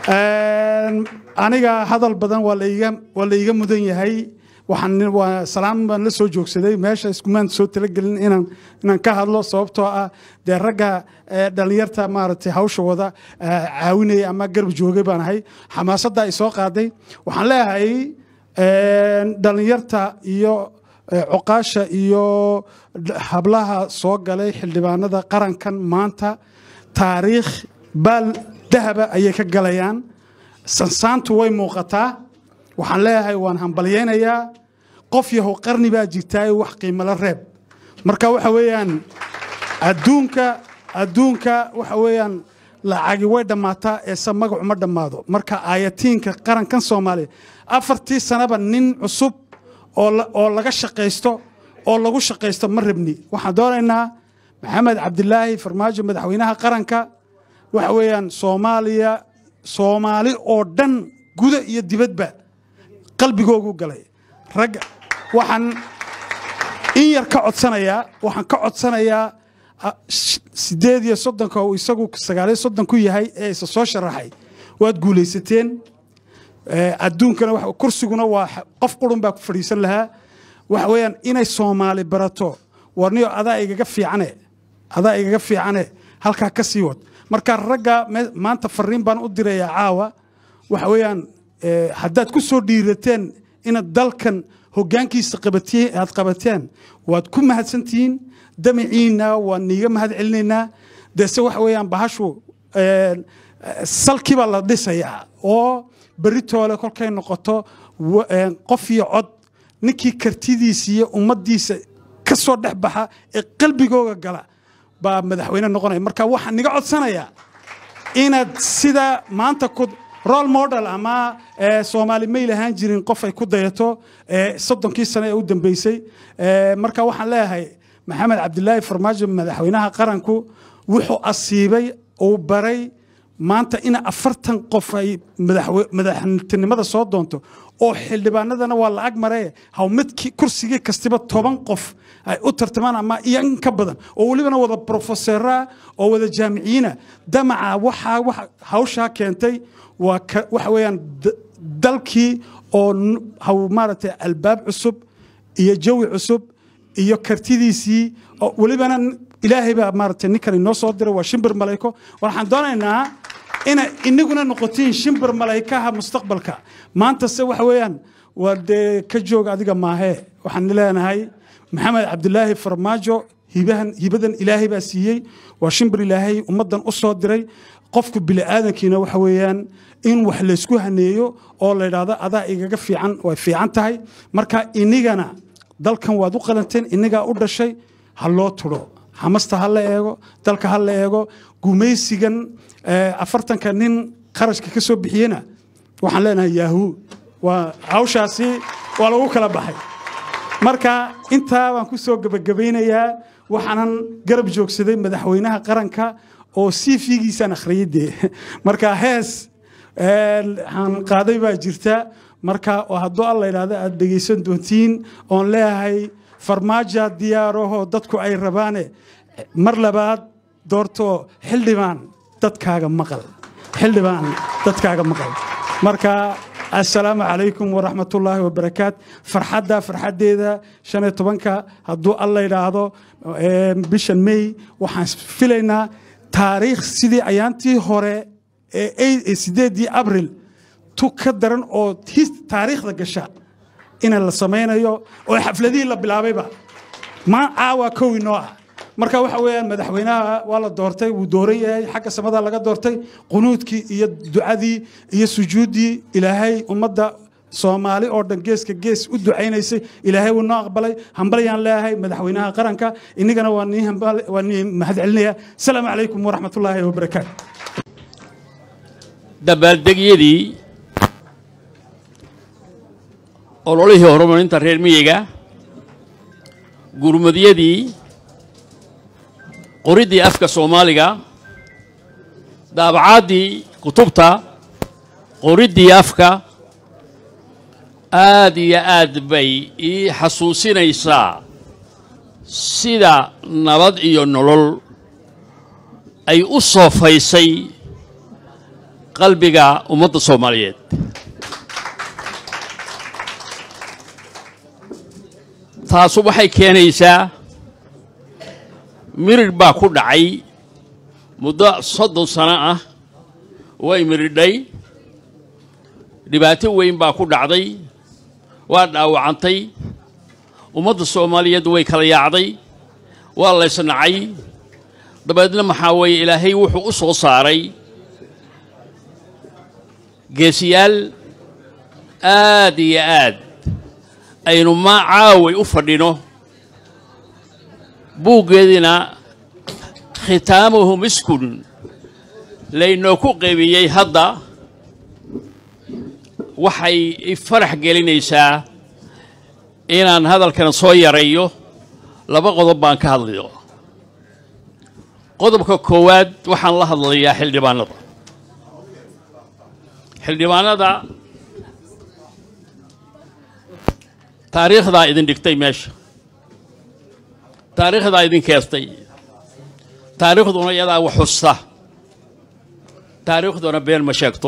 aniga hadal badan waa laiga waa laiga mudan yahay waxaan waa salaam baan la soo joogsaday meesha iskumaan soo talagelin inaan inaan ka hadlo sababtoo ah dee ragga dhalinyarta maaragtay hawsha wada caawinaya ama garab joogay baan ahay xamaasadda ay soo qaaday waxaan leeyahay dhalinyarta iyo cuqaasha iyo hablaha soo galay xildhibaanada qarankan maanta taariikh baal dahaba ayay ka galayaan sansaantu way muuqataa waxaan leeyahay waan hambalyaynayaa qof yahow qarni baa jirtaa wax qiimala reeb marka waxa weeyaan adduunka adduunka waxa weeyaan lacagi way dhammaataa eese magacu ma dhammaado marka aayatiinka qarankan soomaaliya afartii sanaba nin cusub oo laga shaqaysto oo lagu shaqaysto ma rabni waxaan doonaynaa maxamed cabdilaahi farmaajo madaxweynaha qaranka waxa weeyaan soomaaliya soomaali oo dhan guda iyo dibadba qalbigoogu galay ragga waxaan in yar ka codsanayaa waxaan ka codsanayaa sideed iyo soddonka uu isagu sagaaliyo soddon ku yahay ee isa soo sharaxay waad guulaysateen adduunkana kursiguna waa qof qurun baa ku fadhiisan lahaa waxa weeyaan inay soomaali barato warniyo adaa igaga fiicane adaa igaga fiicane halkaa ka sii wad marka ragga maanta fariin baan u dirayaa caawa waxa weeyaan haddaad ku soo dhiirateen inaad dalkan hoggaankiisa aad qabateen waad ku mahadsantihiin damaciina waan niiga mahad celinaynaa dese waxa weeyaan bahashu salkii baa la dhisayaa oo beritoole kolkay noqoto qof iyo cod ninkii kartidiisa iyo ummaddiisa ka soo dhex baxa ee qalbigooga gala baa madaxweyne noqonaya marka waxaan niga codsanayaa inaad sida maanta ku role model ama soomaali may lahaan jirin qof ay ku dayato soddonkii sane ee u dambeysay marka waxaan leeyahay maxamed cabdilaahi farmaajo madaxweynaha qaranku wuxuu asiibay uu baray maanta in afartan qof ay madaxtinimada soo doonto oo xildhibaanadana waa lacag maree haw midkii kursigii kastiba toban qof ay u tartamaan ama iyo in ka badan oo welibana wada brofeseraa oo wada jaamiciyiina damaca waxaa hawshaa keentay waa waxa weeyaan dalkii oo haw maaragtay albaab cusub iyo jawi cusub iyo kartidiisii welibana ilaahay baa maaragtay ninkan inoo soo diray waa shimbir malayko waxaan doonaynaa ina inaguna noqotiin shimbir malaykaha mustaqbalka maanta se waxa weeyaan waa dee ka joog adiga maahee waxaan leenahay maxamed cabdilaahi farmaajo hibahan hibadan ilaahay baa siiyey waa shimbir ilaahay ummaddan u soo diray qofku bini'aadankiina waxa weeyaan in wax laysku haneeyo oo la yidhaahdo adaa igaga fiican way fiican tahay marka inigana dalkan waad u qalanteen inigaa u dhashay ha loo tudho xamasta ha la eego dalka ha la eego gumaysigan afartanka nin qarashka ka soo bixiyena waxaan leenahay yahu waa hawshaasi waa lagu kala baxay marka intaa baan ku soo gebagabaynayaa waxaanan garab joogsaday madaxweynaha qaranka oo cv-giisaan akhriyay dee marka hees aan qaaday baa jirta marka hadduu alla yidhaahdo aad dhegaysan doontiin oon leeyahay farmaaja diyaarahoo dadku ay rabaane mar labaad doorto xildhibaan dadkaaga maqal xildhibaan dadkaaga maqal marka assalaamu calaykum waraxmatullaahi wabarakaat farxadda farxaddeeda shan iyo tobanka hadduu alla yidhaahdo bishan may waxaan filaynaa taariikh sidii ayaantii hore ee sideedii abril tu ka daran oo taariikhda gasha ina la samaynayo oo xafladihii la bilaabayba ma caawa kow inoo ah marka waxa weeyaan madaxweynaha waa la doortay wuu dooran yahay xagga samada laga doortay qunuudkii iyo ducadii iyo sujuuddii ilaahay ummadda soomaali oo dhan geeska gees u ducaynaysay ilaahay wuu noo aqbalay hambalyaan leeyahay madaxweynaha qaranka inagana waa nii mahad celinaya asalaamu calaykum waraxmatullaahi wabarakaatu dabaaldegyadii ololihii horumarinta reer miyiga gurmadyadii qoriddii afka soomaaliga daabacaddii kutubta qoriddii afka aad iyo aad bay ii xasuusinaysaa sida nabad iyo nolol ay u soofaysay qalbiga ummadda soomaaliyeed taasu waxay keenaysaa mirir baa ku dhacay muddo soddon sano ah way miridhay dhibaato weyn baa ku dhacday waa dhaawacantay ummadda soomaaliyeed way kala yaacday waa laysnacay dabeedna maxaa weeye ilaahay wuxuu u soo saaray geesiyaal aad iyo aad aynu maa caaway u fadhino buuggeediina khitaamuhu miskun laynoo ku qeybiyey hadda waxay farax gelinaysaa inaan hadalkan soo yarayo laba qodob baan ka hadlayo qodobka koowaad waxaan la hadlayaa xildhibaanada xildhibaanada taariikhdaa idin dhigtay meesha taariikhdaa idin keestay taariikhduna iyadaa wax xusta taariikhduna been ma sheegto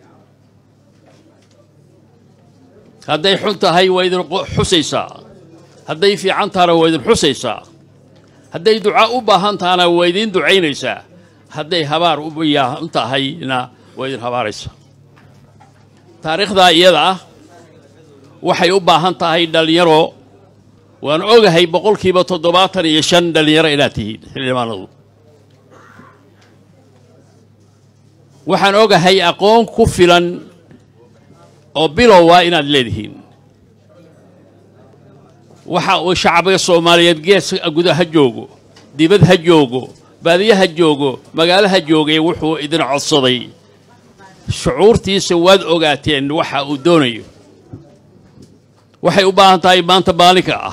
hadday xun tahay waa idin xusaysaa hadday fiican tahana waa idin xusaysaa hadday duca u baahan tahana waa idiin ducaynaysaa hadday habaar u baahan tahayna waa idin habaaraysaa taariikhdaa iyada ah waxay u baahan tahay dhallinyaro waan ogahay boqolkiiba toddobaatan iyo shan dhallinyaro inaad tihiin xildhibaanadu waxaan ogahay aqoon ku filan oo bilowa inaad leedihiin waxa uu shacbiga soomaaliyeed gees guda ha joogo dibad ha joogo baadiye ha joogo magaalo ha joogay wuxuu idin codsaday shucuurtiisa waad ogaateen waxa uu doonayo waxay u baahan tahay maanta maalinka ah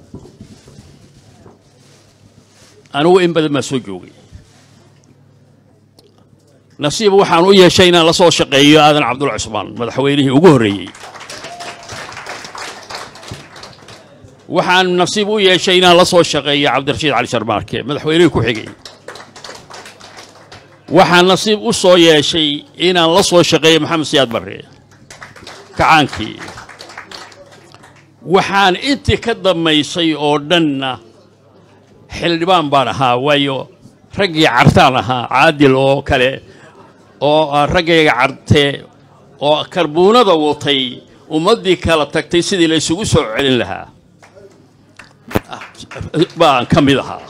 anigu in badan baa soo joogay nasiib waxaan u yeeshay inaan la soo shaqeeyo aadan cabdulla cusmaan madaxweynihii ugu horreeyey waxaan nasiib u yeeshay inaan la soo shaqeeyo cabdirashiid cali sharmaarke madaxweynihii ku xigay waxaan nasiib u soo yeeshay inaan la soo shaqeeyo maxamed siyaad barre kacaankii waxaan intii ka dammaysay oo dhanna xildhibaan baan ahaa waayo raggii cartaan ahaa caadil oo kale oo raggayga carte oo karbuunada watay ummaddii kala tagtay sidii la isugu soo celin lahaa baan ka mid ahaa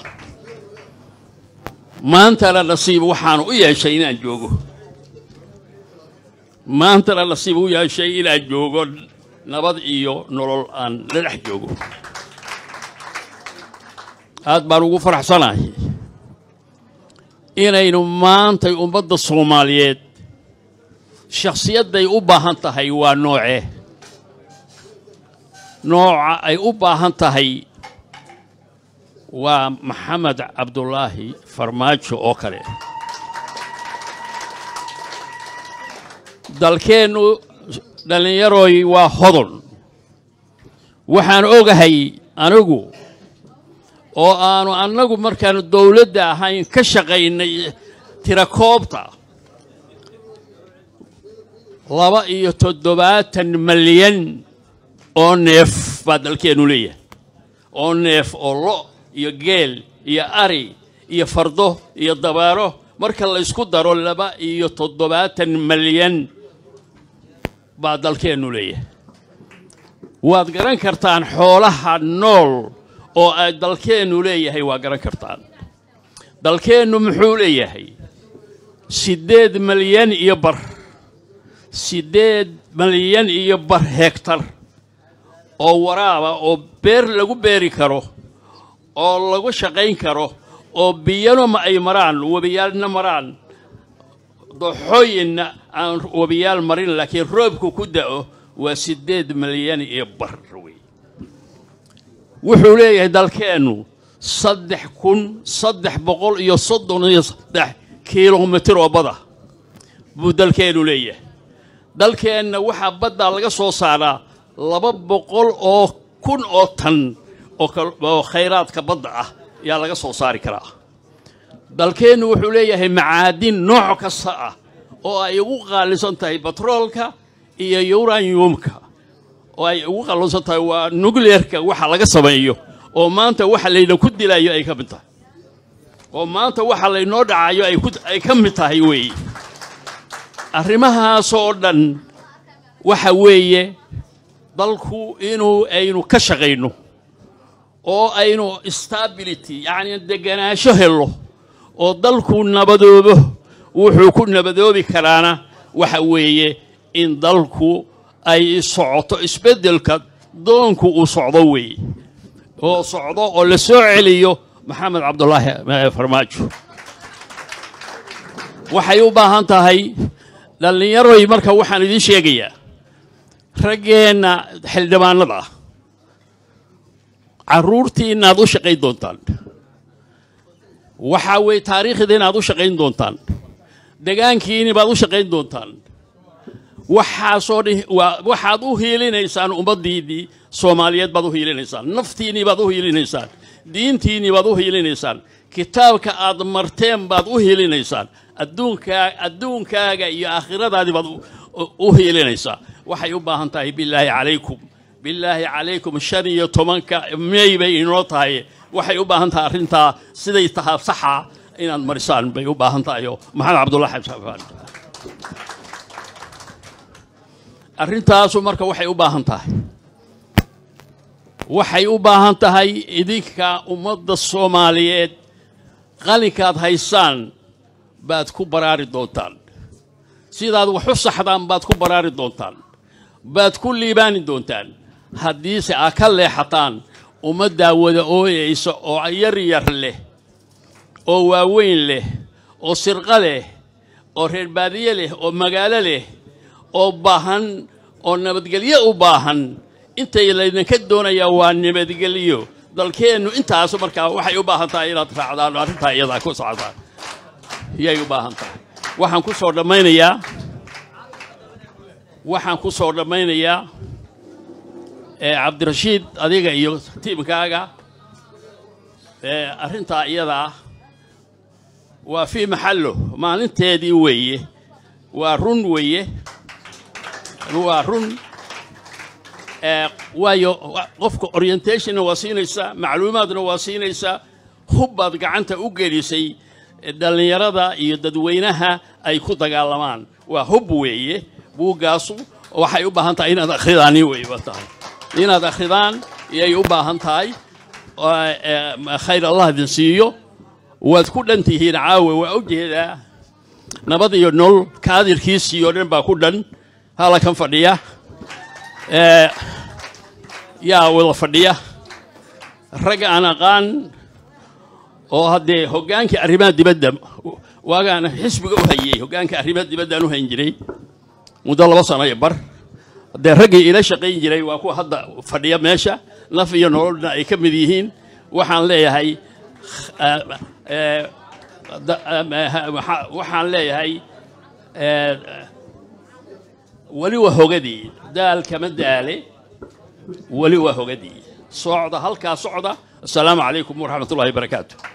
maantana nasiib waxaan u yeeshay inaan joogo maantana nasiib u yeeshay inaan joogo nabad iyo nolol aan la dhex joogo aad baan ugu faraxsanahay inaynu maantay ummadda soomaaliyeed shakhsiyadday u baahan tahay waa noocee nooca ay u baahan tahay waa maxamed cabdulaahi farmaajo oo kale dalkeennu dhallinyarooy waa hodon waxaan ogahay anigu oo aanu annagu markaanu dowladda ahayn ka shaqaynay tirakoobta laba iyo toddobaatan malyan oo neef baa dalkeennu leeyahay oo neef oo lo iyo geel iyo ari iyo fardo iyo dabaaro marka la ysku daro laba iyo toddobaatan malyan baa dalkeennu leeyahay waad garan kartaan xoolaha nool oo ay dalkeennu leeyahay waa garan kartaan dalkeennu muxuu leeyahay siddeed malyan iyo bar siddeed malyan iyo bar hegtar oo waraaba oo beer lagu beeri karo oo lagu shaqayn karo oo biyano ma ay maraan webiyaalna maraan dooxooyinna aan webiyaal marin laakiin roobku ku da'o waa siddeed malyan iyo bar wey wuxuu leeyahay dalkeennu saddex kun saddex boqol iyo soddon iyo saddex kilomitir oo bada buu dalkeennu leeyahay dalkeenna waxaa baddaa laga soo saaraa laba boqol oo kun oo tan oo khayraadka badda ah ayaa laga soo saari karaa dalkeennu wuxuu leeyahay macaadin nooc kasta ah oo ay ugu qaalisan tahay batroolka iyo uraniumka oo ay ugu qaalisan tahay waa nuclearka waxa laga sameeyo oo maanta waxa layna ku dilayo ay ka mid tahay oo maanta waxa laynoo dhacayo ay ka mid tahay weeye arrimahaasoo dhan waxa weeye dalku inuu aynu ka shaqayno oo aynu stability yacni deganaansho helo oo dalku nabadoobo wuxuu ku nabadoobi karaana waxa weeye in dalku ay socoto isbeddelka doonku uu socdo weeye oo socdo oo la soo celiyo maxamed cabdulaahi farmaajo waxay u baahan tahay dhallinyaroy marka waxaan idiin sheegayaa raggeenna xildhibaanada ah carruurtiina aad u shaqayn doontaan waxaa weeye taariikhdiina aad u shaqayn doontaan degaankiini baad u shaqayn doontaan waxaasoo dhi waxaad u hiilinaysaan ummaddiinnii soomaaliyeed baad u hiilinaysaan naftiinnii baad u hiilinaysaan diintiinnii baad u hiilinaysaan kitaabka aad marteen baad u hiilinaysaan adduunkaa adduunkaaga iyo aakhiradaadii baad u hiilinaysaa waxay u baahan tahay bilaahi calaykum bilaahi calaykum shan iyo tobanka mey bay inoo tahay waxay u baahan tahay arrintaa siday tahaa saxa inaad marisaan bay u baahan tahay oo maxamed cabdullahi xabsafaan arrintaasu marka waxay u baahan tahay waxay u baahan tahay idinka ummadda soomaaliyeed qalinkaad haysaan baad ku baraari doontaan sidaad wax u saxdaan baad ku baraari doontaan baad ku liibaani doontaan haddiise aa ka leexataan ummaddaa wada ooyaysa oo yar yar leh oo waaweyn leh oo sirqa leh oo reer baadiye leh oo magaalo leh oo baahan oo nabadgelyo u baahan intay laydinka doonayaa waa nabadgelyo dalkeennu intaasu markaa waxay u baahan tahay inaad raacdaan oo arrintaa iyadaa ku socdaan yay u baahan tahay waxaan ku soo dhammaynayaa waxaan ku soo dhammaynayaa cabdirashiid adiga iyo tiimkaaga arrintaa iyadaa waa fii maxallo maalinteedii weeye waa run weeye waa run waayo qofka orientationna waa siinaysaa macluumaadna waa siinaysaa hubbaad gacanta u gelisay dhallinyarada iyo dadweynaha ay ku dagaalamaan waa hub weeye buuggaasu waxay u baahan tahay inaad akhridaani weyba tahay inaad akhridaan yay u baahan tahay khayr allah idin siiyo waad ku dhan tihiin caawe waa u jeedaa nabad iyo nol kaadirkiisii oo dhan baa ku dhan halakan fadhiya yaa wada fadhiya rag aan aqaan oo haddee hoggaankii arrimaha dibadda waagaan xisbiga u hayey hoggaanka arrimaha dibaddaan u hayn jiray muddo laba sano iyo bar haddee raggii ila shaqayn jiray waa kuwa hadda fadhiya meesha naf iyo nololna ay ka mid yihiin waxaan leeyahay waxaan leeyahay weli waa hogadii daal kama daale weli waa hogadii socda halkaa socda asalaamu calaykum waraxmat ullahi barakaatu